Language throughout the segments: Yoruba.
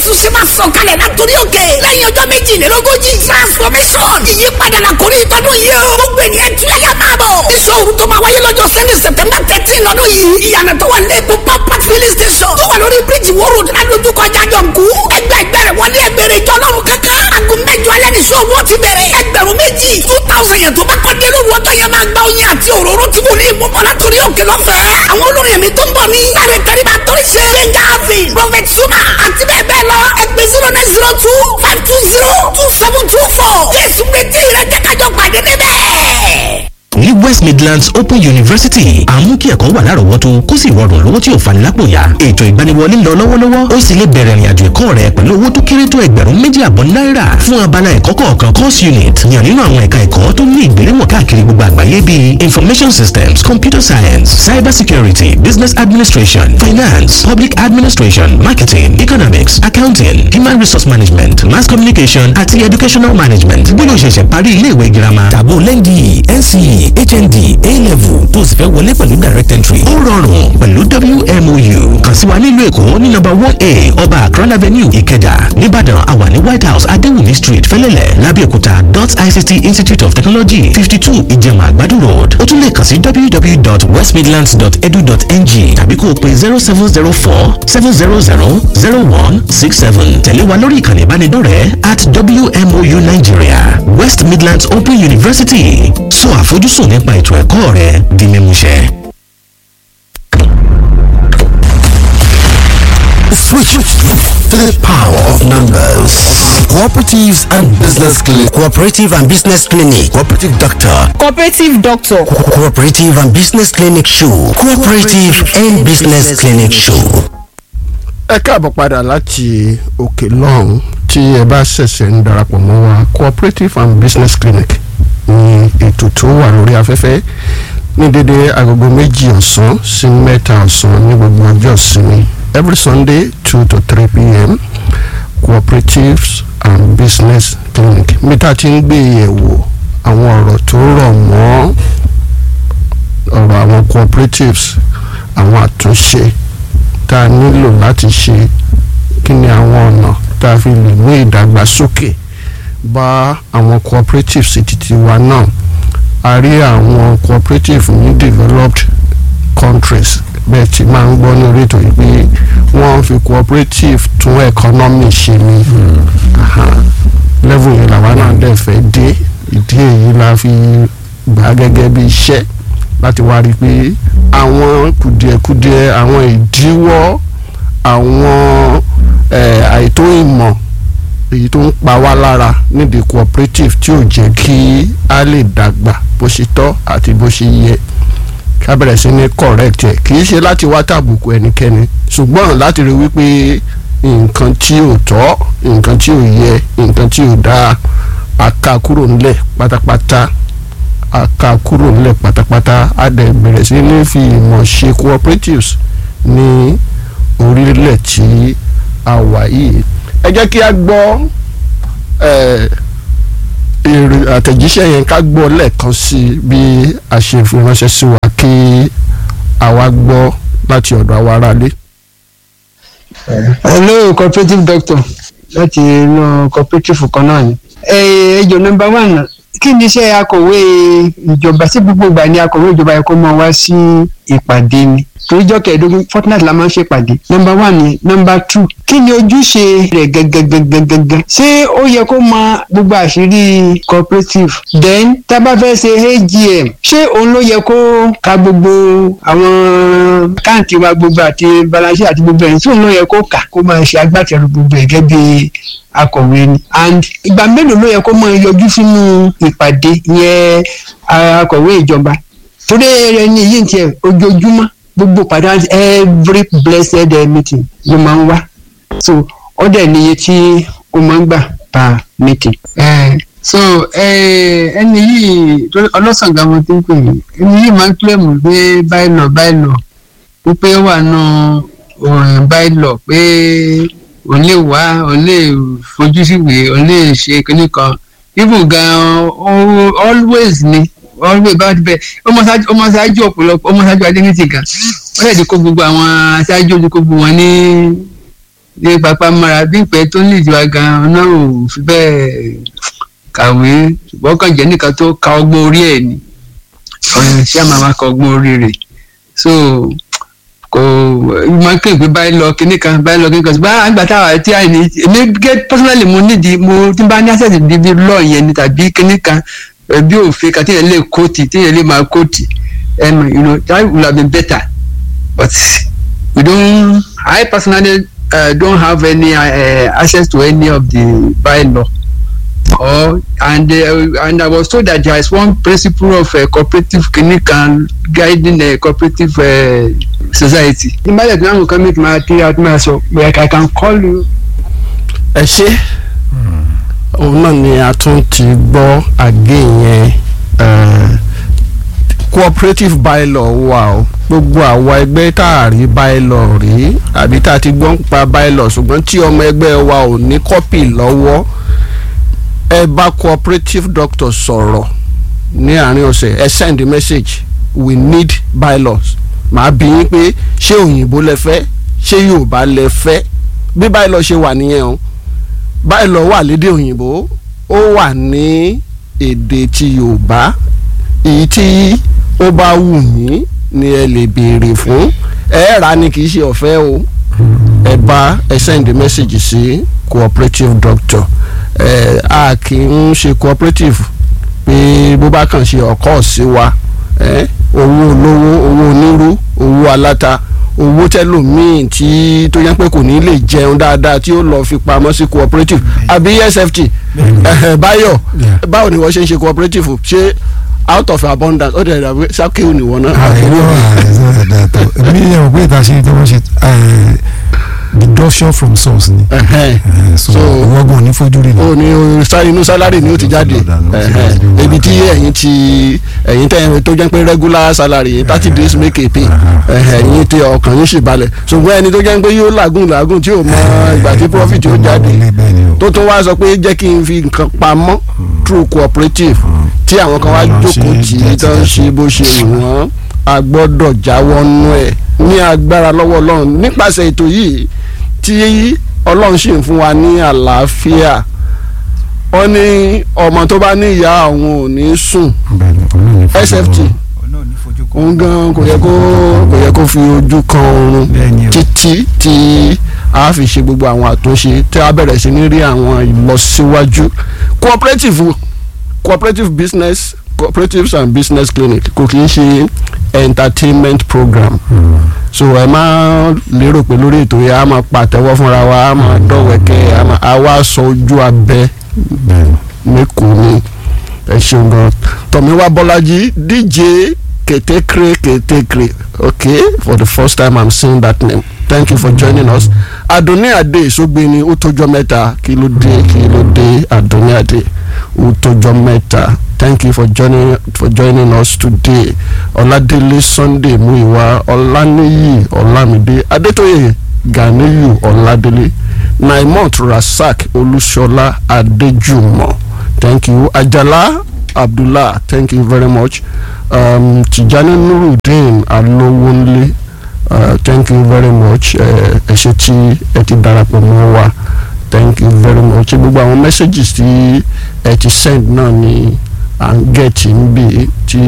jésù ṣe máa sọ̀ kalẹ̀ látòrí òkè lẹ́yìn ọjọ́ méjìlélógójì transformation ìyípadà la kórè ìtọ́dún yìí o gbogbo ènìyàn tún yàyà máa bọ̀ iṣẹ́ òru tó máa wáyé lọ́jọ́ sẹ́ni september thirteen lọ́dún yìí ìyànà tó wà lẹ́kọ̀ọ́ pápá filling station tó wà lórí bíríjì wóró ládojúkọ jájọ̀nkú ẹgbẹ́ ẹgbẹ́rẹ́ wọlé ẹgbẹ́rẹ́ ìjọ ọlọ́run kankan aago mẹ́jọ alẹ́ ní sọ́ọ̀bù ó ti bẹ̀rẹ̀ ẹgbẹ̀rún méjì two thousand yẹn tó bá kọ́ dé lóru ọjọ́ yẹn máa gba oyin àti òróró tí mo ní ìmúbọ̀ látòrí òkè lọ́fẹ̀ẹ́ àwọn olórin ẹ̀mí tó ń bọ̀ ní láre kẹrìbà torí ṣe gbẹ̀ngà avin prophet suma àti bẹ́ẹ̀ bẹ́ẹ̀ lọ ẹgbẹ́ zero nine zero two five two zero two seven two four jésù retí rẹ jẹ́ kájọ pàdé níbẹ̀ ní west midlands open university àmú kí ẹ̀kọ́ wà lárọ̀ọ́wọ́tó kó sì rọrùn lówó tí ò fani lápò yá ètò ìgbaniwọlé ń lọ lọ́wọ́lọ́wọ́ ó sì lè bẹ̀rẹ̀ ìrìnàjò ẹ̀kọ́ rẹ pẹ̀lú owó tó kéré tó ẹgbẹ̀rún méjì àbọ̀ náírà fún abala ẹ̀kọ́ kọ̀ọ̀kan course unit yàn nínú àwọn ẹ̀ka ẹ̀kọ́ tó ní ìgbéléwọ̀n káàkiri gbogbo àgbáyé bíi information systems computer science cyber security business administration finance public administration marketing economics accounting human resource management mass communication àti educational management bóyá o ṣẹ̀ṣẹ̀ parí ilé ìwé girama tàbó lẹ́ndì nce hnd a-level tó sì fẹ́ wọlé pẹ̀lú direct entry ó rọrùn pẹ̀lú wmou kàn sí wa nílùú èkó ní nọ́mbà one a ọba akron avenue ìkẹjà nìbàdàn àwa ní white house adéwùmí street fẹlẹ́lẹ̀ lábẹ́òkúta dot ict institute of technology fifty two ìjẹ̀mà àgbàdo road ó tún lè kàn sí www.westmidlands.edu.ng tàbí kó o pe zero seven zero four seven zero zero zero one six seven tẹ̀lé wa lórí ìkànnì ìbánidọ́rẹ̀ẹ́ at wmou nigeria west midlands open university sọ àfojúsùn nípa ètò ẹ̀kọ́ rẹ di mímúṣẹ. Switch to the power of numbers. Cooperatives and Business Clinic. Cooperative and Business Clinic. Cooperative Doctor. cooperative doctor Co- Cooperative and Business Clinic Show. Cooperative and Business Clinic Show. ẹ káàbọ̀ padà láti òkè lọ́hùn tí ẹ bá ṣẹ̀ṣẹ̀ ń darapọ̀ mọ́ wa cooperative and business clinic ní ètò tó wà lórí afẹ́fẹ́ ní dédé agogo méjì ọ̀sán sí mẹ́ta ọ̀sán ní gbogbo ọjọ́ ìsinmi every sunday two to three pm cooperatives and business clinic mi tá a ti ń gbé yẹ̀wò àwọn ọ̀rọ̀ tó rọ̀ mọ́ ọ̀rọ̀ àwọn cooperatives àwọn àtúnṣe tá a nílò láti ṣe kí ni àwọn ọ̀nà tá a fi lè mú ìdàgbàsókè bá àwọn cooperatives títí wa náà a rí àwọn cooperative ní developed countries bẹ́ẹ̀ tí máa ń gbọ́ ní orí ètò yìí pé wọ́n fi cooperative tún economy ṣe ni Aha. level yìí làwa náà dẹ̀ fẹ́ dé ìdí èyí la fi gbà á gẹ́gẹ́ bí iṣẹ́ láti wá rí i pé àwọn kùdìẹ̀kudiẹ àwọn ìdíwọ́ àwọn eh, àìtó ìmọ̀ èyí tó ń pa wá lára nídìí cooperative tí ò jẹ́ kí a lè dàgbà bó ṣe tọ́ àti bó ṣe yẹ ká bẹ̀rẹ̀ sí ní correct ẹ̀ kì í ṣe láti wá tàbùkù ẹnikẹ́ni ṣùgbọ́n láti rí wípé nǹkan tí ò tọ́ nǹkan tí ò yẹ nǹkan tí ò dáa a ká kúrò nílẹ̀ pátápátá a ká kúrò nílẹ̀ pátápátá a dẹ̀ bẹ̀rẹ̀ sí ní fi ìmọ̀ ṣe cooperatives ní orílẹ̀ tí a wà yìí ẹ jẹ́ kí a gbọ́ ẹ̀ èrè àtẹ̀jíṣẹ́ yẹn ká gbọ́ lẹ́ẹ̀kan sí bí a ṣe fi ránṣẹ́ sí wa kí àwa gbọ́ láti ọ̀dọ̀ àwa aráalé. hello cooperative doctor láti inú cooperative kan náà ni. ẹjọ nọmba one kí ni iṣẹ́ akọ̀wé ìjọba sí gbogbo ìgbà ni akọ̀wé ìjọba yẹ kó máa wá sí ìpàdé ni toríjọ́ kẹẹ̀ẹ́dógún fortnight la máa ń ṣèpàdé nọmba one ni nọmba two kí ni ojúṣe rẹ̀ gangan ṣé ó yẹ kó mọ gbogbo àṣírí cooperative then tá a bá fẹ́ ṣe agm ṣé òun ló yẹ kó ka gbogbo àwọn káàntì wa gbogbo àti balance àti gbogbo ẹ̀ tí òun ló yẹ kó kà kó máa ṣe agbátẹrù gbogbo ẹ̀ gẹ́gẹ́ bí akọ̀wé ni and ìgbà mélòó ló yẹ kó máa yọjú sínú ìpàdé yẹn akọ̀wé ìjọba torí ẹni yìí ń tiẹ̀ ojoojúmọ́ gbogbo padà every blessed uh, meeting ló máa ń wá so ó dẹ̀ níye tí ó máa ń gbà per meeting. Uh, so ẹni yìí ọlọ́sàn gan mo ti ń pè é ẹni yìí máa ń kílẹ̀mù pé báyìí lọ báyìí lọ wípé ó wà nù báyìí lọ pé òun lè wá òun lè fojú síwèé òun lè ṣe kinní kan even gan always ni always bá ti bẹ ọmọ ṣáájú ọ̀pọ̀lọpọ̀ ọmọ ṣáájú adéníṣì gan wọ́n lè di kó gbogbo àwọn aṣáájú ojú kó gbogbo wọn ní ní pápá mọ́ra bí ìpẹ́ tó ń lè jù wá gan-an náà ò fi bẹ́ẹ̀ kàwé ṣùgbọ́n kàn jẹ́ nìkan tó ka ọgbọ́n orí ẹ̀ ni ọ̀rẹ́ ṣé àmà máa ka ọgbọ́n orí rẹ̀ so kò máa ń kéwì pé báyìí lọ kíní kan báyìí lọ kíní kan ṣùgbọ́n àgbà táwa tí a ní èmi gé personally mo nídìí mo tí n bá ní access di bí law yẹn ni tàbí kíní kan eh, bí òfin kan téèyàn lè kóòtì téèyàn lè máa kóòtì um, you know that would have been better but we don't I personally uh, don't have any uh, access to any of the bylaw or and uh, and I was told that there is one principle of uh, cooperative clinic and guiding a cooperative uh, society. ìmọ̀lẹ̀ tí wọ́n kàn mí kí n máa kí a ti máa sọ like I can call you. ẹ ṣe òun náà ni a tún ti gbọ́ àgé yẹn eh, cooperative bylaw wà o gbogbo àwa ẹgbẹ́ tá a rí bylaw rí àbí tá a ti gbọ́ ń pa bylaw ṣùgbọ́n tí ọmọ ẹgbẹ́ wa ò ní kọ́pì lọ́wọ́ ẹ bá cooperative doctor sọ̀rọ̀ ní àárín ọ̀sẹ̀ ẹ send message we need bylaws màá bí yín pé ṣé òyìnbó lẹ fẹ́ ṣé yorùbá lẹ fẹ́ bí bylaw ṣe wà nìyẹn o bylaw wà lédè òyìnbó ó wà ní èdè ti yorùbá èyí tí ó bá wù yín ni ẹ lè béèrè fún ẹ rà ni kì í ṣe ọ̀fẹ́ o ẹ bá ẹ send message sí cooperative doctor ẹ a kì í ṣe cooperative pé bó bá kàn ṣe ọkọ sí wa ẹ owó olówó owó onírú owó aláta owó tẹlòmíì tí tó yẹ pé kò ní lè jẹun dáadáa tí ó lọ fi pamọ́ sí cooperative àbí sft ẹ̀hẹ̀, báyọ̀ báwo ni wọ́n ṣe ń ṣe cooperative ṣé out of abundance ó dẹ̀ dàbí sákèwò nìwọ̀n náà. àìró àìsàn dàtọ̀ mi yẹn wò pé ìta ṣe tí wọ́n ṣe eh, deduction from source ni Ẹ̀hẹ̀. Eh, so So, ìwọ́gbọ̀n ní fojú rí ó ní o sá inú sálárì ni ó ti jáde ẹ̀hẹ̀, ibi tí ẹ̀yin ti ẹ̀yin tẹ̀ tó jẹ́ pé regular salary thirty days make a pay ẹ̀hẹ̀, ẹ̀yin tí ọkàn yín sì balẹ̀ ṣùgbọ́n ẹni tó jẹ́ pé yóò làágùn làágùn tí ò mọ ìgbà tí profit yóò jáde tó tún wá sọ pé jẹ́ kí n fi nǹkan pamọ́ through cooperative tí àwọn kan wá Àwọn jókòó ṣe tì í tó ń ṣe bó ṣe wù wọ́n a gbọ́dọ̀ jáwọ́ nú ẹ̀ ní agbára lọ́wọ́ ọlọ́run nípasẹ̀ ètò yìí tí ọlọ́run sì ń fún wa ní àlàáfíà wọ́n ní ọmọ tó bá ní ìyá àwọn ò ní sùn sft òun gan kò yẹ kó kò yẹ kó fi ojú kan oorun Bẹ́ẹ̀ni o. títí tí a fi ṣe gbogbo àwọn àtúnṣe tí a bẹ̀rẹ̀ sí ní rí àwọn ìlọsíwájú cooperative cooperative business cooperatives and business clinic kò kì í ṣe entertainment program so ẹ máa lérò pé lórí ètò yẹn a máa pàtẹ́wọ́ fúnra wa a máa dọ̀wẹ́kẹ́ a máa a wá sọ ojú abẹ mẹ́kọ̀ọ́ ni ẹ ṣeun gan tọ̀míwá bọ́lájí dj ketekre ketekre okay for the first time i'm seeing that name thank you for joining us adoni ade ìsọgbẹni ó tọjọ́ mẹ́ta kí ló dé kí ló dé adoni ade ó tọjọ́ mẹ́ta thank you for joining for joining us today ọládélé sunday muiwa ọláníyì ọlámídé adétóyè ganiyu ọládélé naimot rasak olúṣọlá adéjùmọ̀ thank you ajala abdullah thank you very much um, tijani nurudeen alowonle uh, thank you very much ẹ ṣe tí ẹ ti darapọ̀ mọ́ wa thank you very much gbogbo àwọn messages tí ẹ ti send náà ni à ń gẹ̀tì níbi tí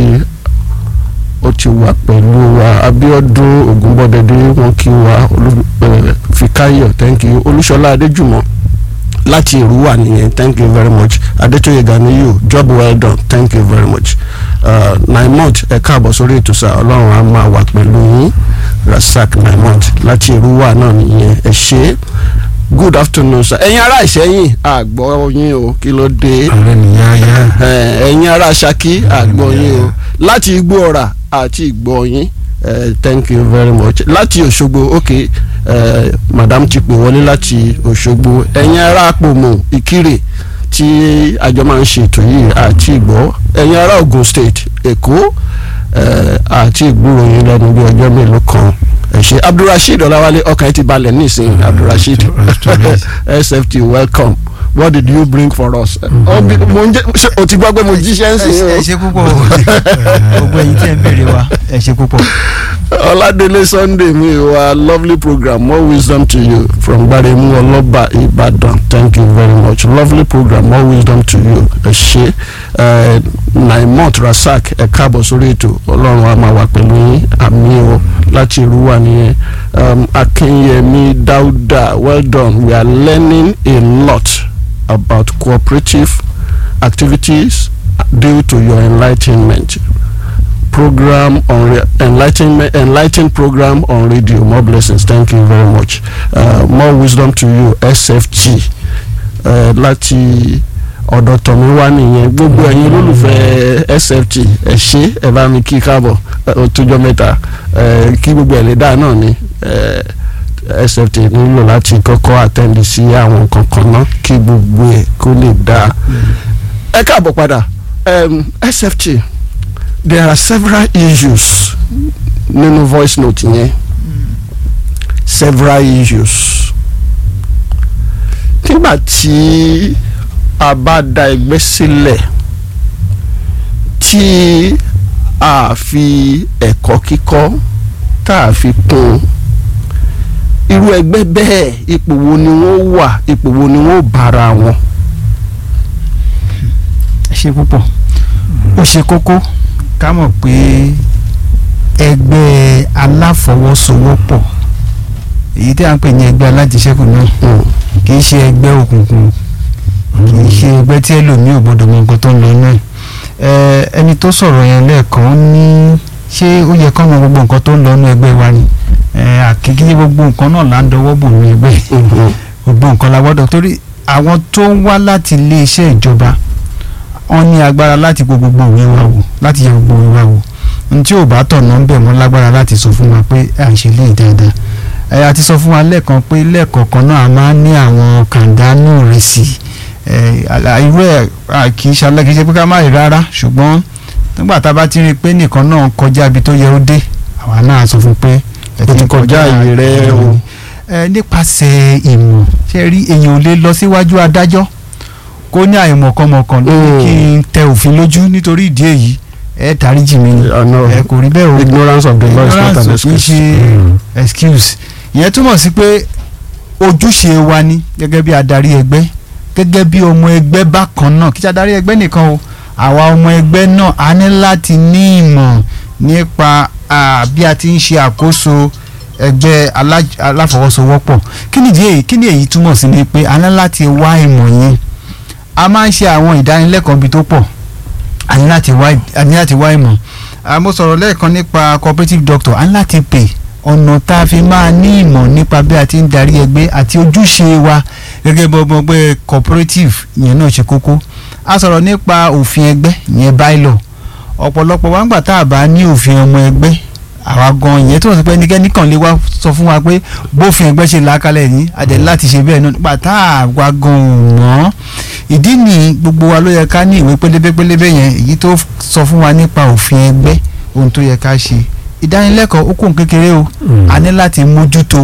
ó ti wà pẹ̀lú wa abiodun ogunbọdẹdẹ wọn kí wa olú ẹ fikayo thank you olúṣọlá adéjùmọ̀ láti èrúwà nìyẹn thank you very much adétóyè ganiyu job well done thank you very much uh, naimot ẹ káàbọ̀ sórí ètò sá ọlọ́run á máa wà pẹ̀lú yín rasak naimot láti èrúwà náà nìyẹn ẹ ṣe good afternoon sir ẹ̀yin ará ìṣẹ́yìn àgbọ̀ yín o kí ló dé ààrẹ nìyá yá Eh, ẹ̀yin ará ṣakí àgbọ̀ yín o láti igbó ọ̀rà àti ìgbọ̀ yín eh, thank you very much láti òṣogbo ok eh, madam ti pè wọlé láti òṣogbo ẹ̀yin ará àpòmù ìkirè tí àjọ máa ń ṣètò yìí àti ìgbọ́ ẹ̀yin ará ogun state èkó eh, àti ìgbúrò yín lẹ́nu bí ọjọ́ mélòó kan ẹ ṣé abdulrasheed ọláwálé ọkàn ẹ ti balẹ̀ nísìnyí abdulrasheed sft welcome what did you bring for us. Ọ bí- mo ń jẹ́ ṣé o ti gbọ́ pé mo jíṣẹ́ ń sìn ẹ o. ṣe púpọ̀ gbogbo ẹ̀yin tí ẹ ń béèrè wa ẹ ṣe púpọ̀ Oladele Sunday mi wa lovely program more wisdom to you from Gbaremu Oloba Ibadan thank you very much lovely program more wisdom to you ẹ ṣe ẹ Naimot Rasak ẹ káàbọ̀ sórí ètò Ọlọ́run a máa wà pẹ̀lú yín àmì o láti Ìrúwà nìyẹn um, Akinyemi Dauda well done we are learning a lot about cooperative activities due to your enlightenment program on re- enlightenment enlighten program on radio more blessings thank you very much uh, more wisdom to you sfg uh, láti ọ̀dọ̀ tọ̀mí wá nìyẹn gbogbo ẹ̀yin olólùfẹ́ sft ẹ̀ ṣe ẹ̀ bá mi kí káàbọ̀ ó tójọ́ mẹ́ta ẹ̀ kí gbogbo ẹ̀ lè dáa náà ni ẹ̀ sft nílò láti kọ́kọ́ àtẹ́ndì sí àwọn nǹkan kan náà kí gbogbo ẹ̀ kó lè dáa ẹ káàbọ̀ padà um, sft there are several issues nínú voice note yẹn several issues nígbà tí a bá da ẹgbẹ́ sílẹ̀ tí a fi ẹ̀kọ́ kíkọ́ tá a fi kún irú ẹgbẹ́ bẹ́ẹ̀ ipò wo ni wọ́n wà ipò wo ni wọ́n bára wọn. ẹ ṣe púpọ̀ ó ṣe kókó ká mọ̀ pé ẹgbẹ́ aláfọwọ́sowọ́pọ̀ èyí tí a ń pè ní ẹgbẹ́ alájẹsẹ́kù náà kì í ṣe ẹgbẹ́ òkùnkùn kì í ṣe ẹgbẹ́ tí ẹlòmíì ò gbọdọ̀ mọ nǹkan tó ń lọ náà ẹ ẹni tó sọ̀rọ̀ yẹn lẹ́ẹ̀kan ó ní ṣé ó yẹ kọ́ mọ gbogbo nǹkan tó ń lọ nínú ẹgbẹ́ wa ni ẹ àkíkí gbogbo nǹkan náà là ń dọwọ́ bò ní ẹgbẹ́ gbogbo nǹkan la gbọ́dọ̀ torí àwọn tó ń wá láti ilé iṣẹ́ ìjọba wọ́n ní agbára láti gbọ́ gbogbo òwe wa wò láti yẹ gbogbo òwe wa wò n tí ò bá tọ̀nà ń bẹ̀ mọ́ lágbára láti sọ fún wa pé à ń ṣe léyìí dáadáa ẹ a ti sọ fún wa lẹ́ẹ̀kan pé lẹ́ẹ̀kọ̀ọ̀kan náà a máa ń ní àwọn kàńdánù rẹ̀ sí ẹ irú ẹ̀ kì í ṣalẹ́ kì í ṣe pé ká má rí rárá ṣùgbọ́n nígbà tá a bá ti rí i pé nìkan náà kọjá ibi tó yẹ ó dé àwa náà sọ fún pé ẹ o ti kọjá ìyè rẹ o. ẹ nípasẹ̀ ìmọ̀ ṣe rí èèyàn ò lè lọ síwájú adájọ́ kó ní àìmọ̀kànmọ̀kàn ló ní kí n tẹ òfin lójú nítorí ìdí èyí ẹ dáríjì mi ni ẹ kò rí bẹ́ẹ̀ o ignorance of the law is not an ignorance kì í excuse. ṣe excuse ìyẹn túmọ̀ sí pé ojúṣe wa ni gẹ́gẹ́ bí adarí ẹgbẹ́ gẹ́gẹ́ bí ọmọ ẹgbẹ́ bákan náà kì í ṣe adarí ẹgbẹ́ nìkan o àwa ọmọ ẹgbẹ́ náà a ní láti ní ìmọ̀ nípa ah, bí a ti ń ṣe àkóso ẹgbẹ́ alá- aláfọwọ́sowọ́pọ̀ kí ni ìdí èyí kí ni èyí túmọ̀ sí ni pé a ní láti wá ìmọ̀ yẹn a máa ń ṣe àwọn ìdánilẹ́kọ̀ọ́ bí tó pọ̀ a ní láti wá a ní láti wá ìmọ̀ Ah, mo sọ̀rọ̀ lẹ́ẹ̀kan nípa cooperative doctor a ní láti pè ọ̀nà tá a fi máa ní ìmọ̀ nípa bí a ti ń darí ẹgbẹ́ àti ojúṣe wa gẹ́gẹ́ bí ọmọ ẹgbẹ́ cooperative ìyẹn náà ṣe kókó a sọ̀rọ̀ nípa òfin ẹgbẹ́ ìyẹn bylaw ọ̀pọ̀lọpọ̀ wa ń gbà tá a bá ní òfin ọmọ ẹgbẹ́ àwa gan ìyẹn tó wọ́n sọ pé ẹnikẹ́ni kàn lè wá sọ fún wa pé bófin ẹgbẹ́ ṣe làákàlẹ̀ ní adẹ̀ láti ṣe bẹ́ẹ̀ náà nígbà tá a wá gan ò mọ́ ìdí ni gbogbo wa ló yẹ ká ní ìwé pélébé pélébé yẹn èyí tó sọ fún wa nípa òfin ẹgbẹ́ ohun tó yẹ ká ṣe ìdánilẹ́kọ̀ọ́ ó kún kékeré o a ní láti mójútó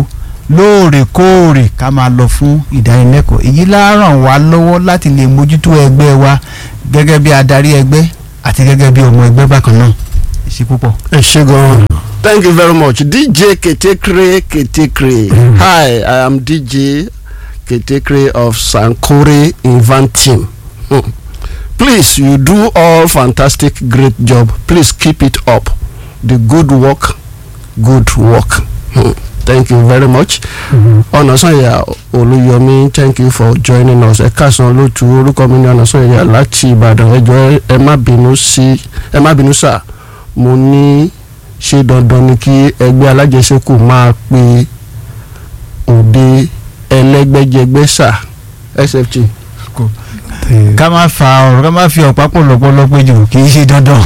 lóòrèkóòrè ká máa lọ fún ìdánilẹ́kọ̀ọ́ èyí lá ràn wá lọ́wọ́ láti lè mójútó ẹgbẹ́ wa gẹ́gẹ́ bí adarí ẹgbẹ́ àti gẹ́gẹ́ bí ọmọ ẹgbẹ́ bákan náà ẹ ṣé púpọ̀. ẹ ṣe gan thank you very much dj ketekre ketekre hi i am dj ketekre of sankore invan team hmm. please you do all fantastic great job please keep it up the good work good work hmm. thank you very much ọ̀nàsànyà olúyọmí thank you for joining us ẹ káàsán lótú orúkọ mi ní ọ̀nàsànyà láti ìbàdàn ẹ jọ̀ọ́ ẹ má bínú sí ẹ má bínú sáà mo ní ṣe dandan ni kí ẹgbẹ́ alájẹsẹ́kù máa pe òde ẹlẹ́gbẹ́jẹgbẹ́ sà sft. ká má fa ọ̀rọ̀ ká má fi ọ̀pá pọ̀ lọ́pọ̀lọpọ̀ jù kì í ṣe dandan.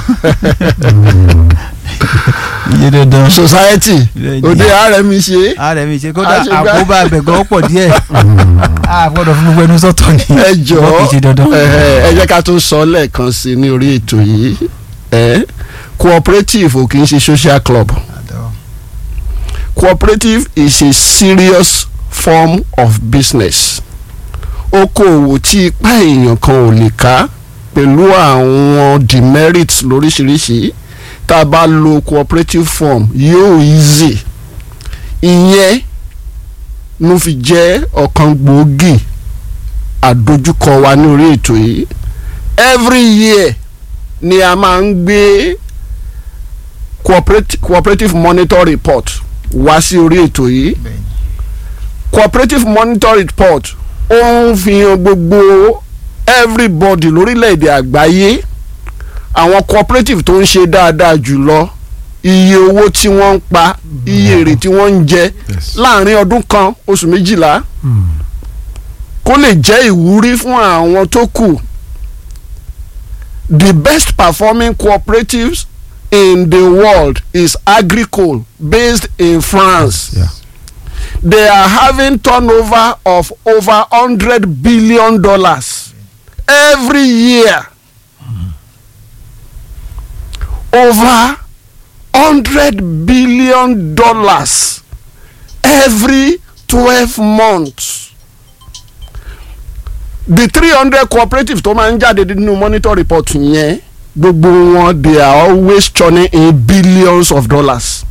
iye dandan. society òde rmi ṣe ààrẹ mi ṣe kódà Àṣegbá- àkóbá àbẹ̀gọ́ pọ̀ díẹ̀ a gbọ́dọ̀ fún gbogbo ẹnu sọ́tọ̀ ni ẹ Ṣùgbọ́n jọ̀ọ́ kì í ṣe dandan. ẹ ẹ jẹ́ ká tó sọ lẹ́ẹ̀kan sí i ní orí ètò yìí ẹ cooperative ò kì í ṣe social club cooperative is a serious form of business okòòwò tí ipá èèyàn kan ò lè ká pẹ̀lú àwọn demerits lóríṣiríṣi tá a bá lo cooperative form yóò easy ìyẹn ló fi jẹ́ ọ̀kan gbòógì àdójúkọ wa ní orí ètò yìí every year ni a máa ń gbé cooperative, cooperative monitor report wá sí orí ètò yìí cooperative monitor report ó ń fi hàn gbogbo everybody lórílẹ̀‐èdè àgbáyé àwọn cooperative tó ń ṣe dáadáa jùlọ iye owó tí wọ́n ń pa iye èrè tí wọ́n ń jẹ Yes. láàrin ọdún kan oṣù méjìlá kó lè jẹ́ ìwúrí fún àwọn tó kù the best performing cooperatives in the world is agricole based in France. Yeah. They are having turnover of over hundred billion dollars every year. Over hundred billion dollars every twelve months. The three hundred cooperatives tó máa ń jáde nínú monitor report yẹn gbogbo wọn they are always churning in billions of dollars.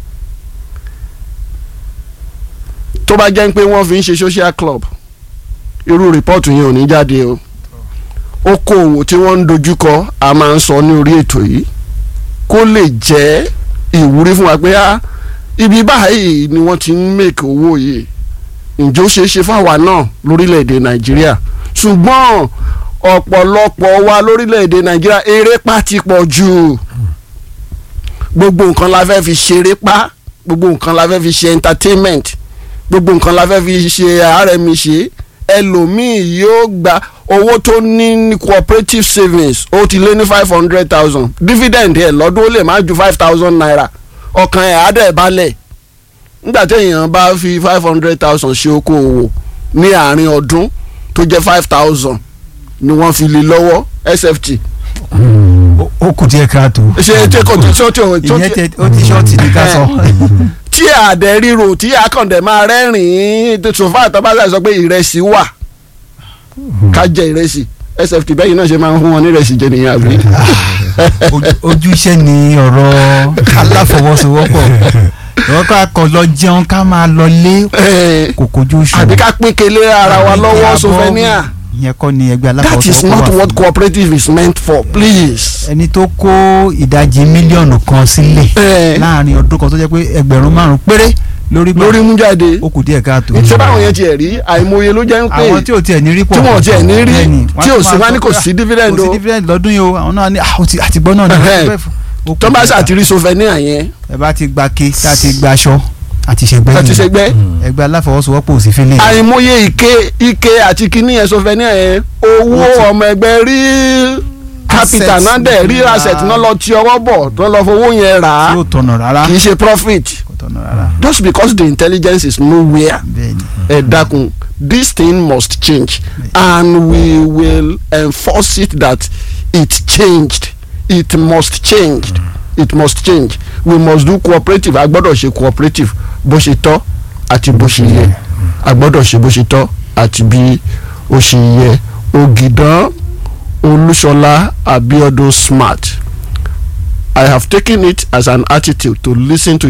tó bá jẹ́ pé wọ́n fi ń ṣe social club irú rìpọ́ọ̀tù yẹn ò ní jáde o okòòwò tí wọ́n ń dojúkọ a máa ń sọ ní orí ètò yìí kó lè jẹ́ ìwúrí fún wa pé á ibi báyìí ni wọ́n ti ń make owó yìí ǹjẹ́ ó ṣeé ṣe fáwa náà lórílẹ̀‐èdè nàìjíríà ṣùgbọ́n ọ̀pọ̀lọpọ̀ wa lórílẹ̀‐èdè nàìjíríà erépá ti pọ̀ jù gbogbo nǹkan la fẹ́ fi ṣeré pa gbogbo nǹkan la fẹ́ fi ṣe entertainment gbogbo nǹkan la fẹ́ fi ṣe rmi ṣe ẹlòmíì yóò gba owó tó ní ní cooperative savings ó ti lé ní five hundred thousand dividend ẹ̀ lọ́dún ó lè má ju five thousand naira ọkàn ẹ̀ á dẹ̀ balẹ̀ nígbà tí èèyàn bá fi five hundred thousand ṣe okòwò ní àárín ọdún tó jẹ́ five thousand ni wọ́n fi lé lọ́wọ́ sft Ó- ó kù díẹ̀ káàtó. ṣe tí kò tí tí tí ìyẹn tẹ ó ti ṣọ́ọ̀tì ní ká sọ. tí àdẹ ríro tí akọ̀ǹdẹ̀ máa rẹ́rìn-ín sòfà àtọ́bàṣà sọ pé ìrẹsì wà ká jẹ ìrẹsì sft bẹ́yìn náà ṣe máa ń fún wọn ní ìrẹsì jẹ nìyẹn àbí. Ojú- ojú iṣẹ́ ni ọ̀rọ̀ aláfọwọ́sowọ́pọ̀ ìwọ́n ká kọ lọ jẹun ká máa lọ lé Eh, kò kojú oṣù. àbí ká pín kele ara wa lọ́wọ́ sofenia ìyẹn kọ́ ni ẹgbẹ́ that is aláfọwọ́sowọ́pọ̀ not wà what fún. cooperative is meant for please. ẹni tó kó ìdajì mílíọ̀nù kan sílẹ̀ Eh. láàrin ọdún kan tó jẹ́ pé ẹgbẹ̀rún márùn-ún péré lórí gbà lórí mú jáde ó kù díẹ̀ káàtó. ṣé báwọn yẹn tiẹ̀ rí àìmọye ló jẹ́ ń pè àwọn tí ò tiẹ̀ ní rí pọ̀ tí wọn ò tiẹ̀ ní rí, bẹ́ẹ̀ni, wọ́n tí ò tún sí máa wá ní sọ kò pé, sí "Ah, dividend kò o." sí dividend lọ́dún yìí o àwọn náà ní "Ah, ó ti- àtìgbọ́ náà ní Ẹhẹ́n. ó kù tó bá díẹ̀ ṣàti rí sofenia yẹn ẹ bá ti gba ke tá a ti gba aṣọ àti ṣẹgbẹ́ láti nìyẹn. ṣẹgbẹ́ ẹgbẹ́ aláfọwọ́sowọ́pọ̀ ò sí fílẹ̀ àìmọye ike ike àti kíní yẹn sofenia yẹn owó ọmọ ẹgbẹ́ rí capital Asset náà dẹ̀ rí náà. asset náà lọ ti ọwọ́ bọ̀ tó lọ fowó yẹn rà á tí ó tọ̀nà rárá kì í ṣe profit kò tọ̀nà rárá just because the intelligence is nowhere bẹ́ẹ̀ni ẹ dákun this thing must change and we will enforce it that it changed it must change it must change we must do cooperative a gbọ́dọ̀ ṣe cooperative bó ṣe tọ́ àti bó ṣe yẹ a gbọ́dọ̀ ṣe bó ṣe tọ́ àti bí ó ṣe yẹ Ògìdán Olúṣọlá Abiodun Smart I have taken it as an attitude to listen to